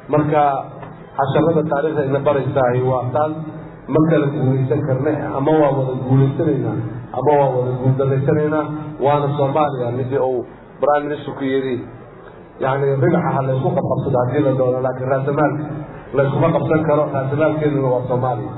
marka casharada taariikhda ina baraysahay waa taas ma kala guulaysan karne ama waa wada guulaysanaynaa ama waa wada guuldarraysanaynaa waana soomaaliya midii uu prime ministerku yidhi yani ribaxa ha laysku qabqabsado haddii la doono laakiin raasamaalka layskuma qabsan karo raasamaalkeeduna waa soomaaliya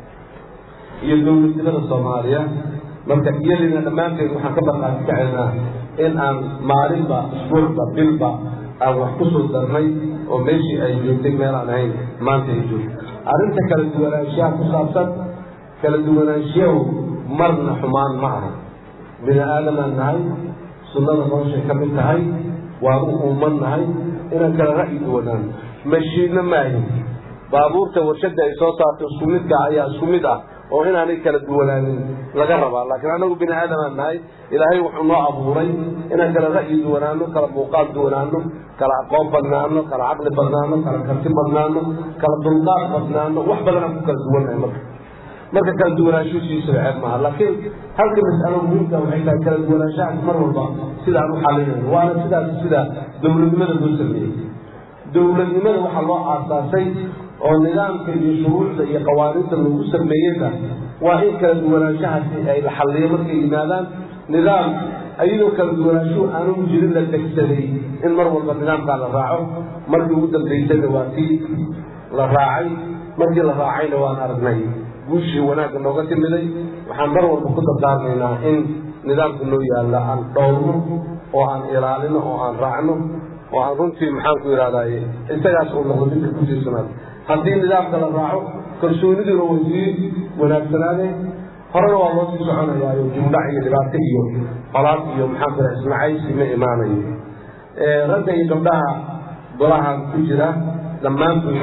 iyo dowladnimada soomaaliya marka iyadina dhammaanteed waxaan ka barqaati kacaynaa in aan maalinba isbuucba bilba aan wax ku soo darnay oo meeshii ay joogtay meel aan ahayn maanta ay joogto arrinta kala duwanaanshiyaha ku saabsan kala duwanaanshiyahu marna xumaan ma aha bini aadamaan nahay sunnada noloshay ka mid tahay waan u uuman nahay inaan kala ra'yi duwanaano mashiinno maahin baabuurta warshadda ay soo saarto isku midka ayaa isku mid ah oo inaanay kala duwanaanin laga rabaa laakiin anagu bini aadamaan nahay ilaahay wuxuu noo abuuray inaan kala ra'yi duwanaano kala muuqaal duwanaano kala aqoon badnaano kala caqli badnaano kala karti badnaano kala dulqaad badnaano wax badanaan ku kala duwannahay marka marka kala duwanaanshuhu siiso ceeb maaha laakiin halka mas'alo muhiimka waxay tahay kala duwanaanshahaas mar walba sidaan u xalinayno waana sidaas sida dowladnimada loo sameeyey dowladnimada waxaa loo aasaasay oo nidaamka iyo shuruucda iyo qawaaniinta lagu sameeyeyna waa in kala duwanaanshahaasi ay la xalliyo markay yimaadaan nidaam ayadoo kala duwanaanshuhu aanu jirin la degsaday in mar walba nidaamkaa la raaco markii ugu dambaysayna waa tii la raacay markii la raacayna waan aragnay guushii wanaagga nooga timiday waxaan mar walba ku dardaarmaynaa in nidaamka noo yaalla aan dhowrno oo aan ilaalino oo aan raacno oo aan runtii maxaan ku ihahdaye isagaas uu noqdo midka kusiisanaad haddii nidaamka la raaco kalsooniduna way sii wanaagsanaadeen horena waa loo sii soconayaayo jumlac iyo dhibaato iyo qolaad iyo maxaan ku raha ismacaysi ma imaanayo ragga iyo gabdhaha golahan ku jira dhammaantood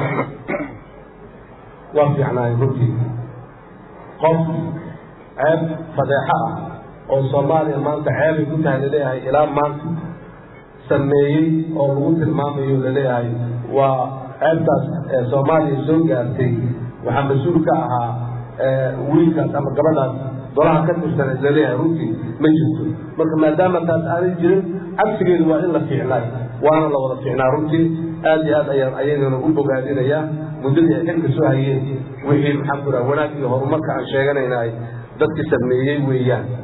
waa fiicnaayen runtii qof ceeb fadeexo ah oo soomaaliya maanta ceebay ku tahay laleeyahay ilaa maanta sameeyey oo lagu tilmaamayo laleeyahay waa ceebtaas soomaaliya soo gaartay waxaa mas-uul ka ahaa wiilkaas ama gabadhaas golaha ka tirsaneed laleeyahay runtii ma jirto marka maadaama taas aanay jirin cagsigeedu waa in la fiicnaay waana la wada fiicnaa runtii aad iyo aad ayaan ayagana u bogaadinayaa muddadii ay xilka soo hayeen wixii maxaan ku raha wanaag iyo horumarka aan sheeganaynahay dadki sameeyey weeyaan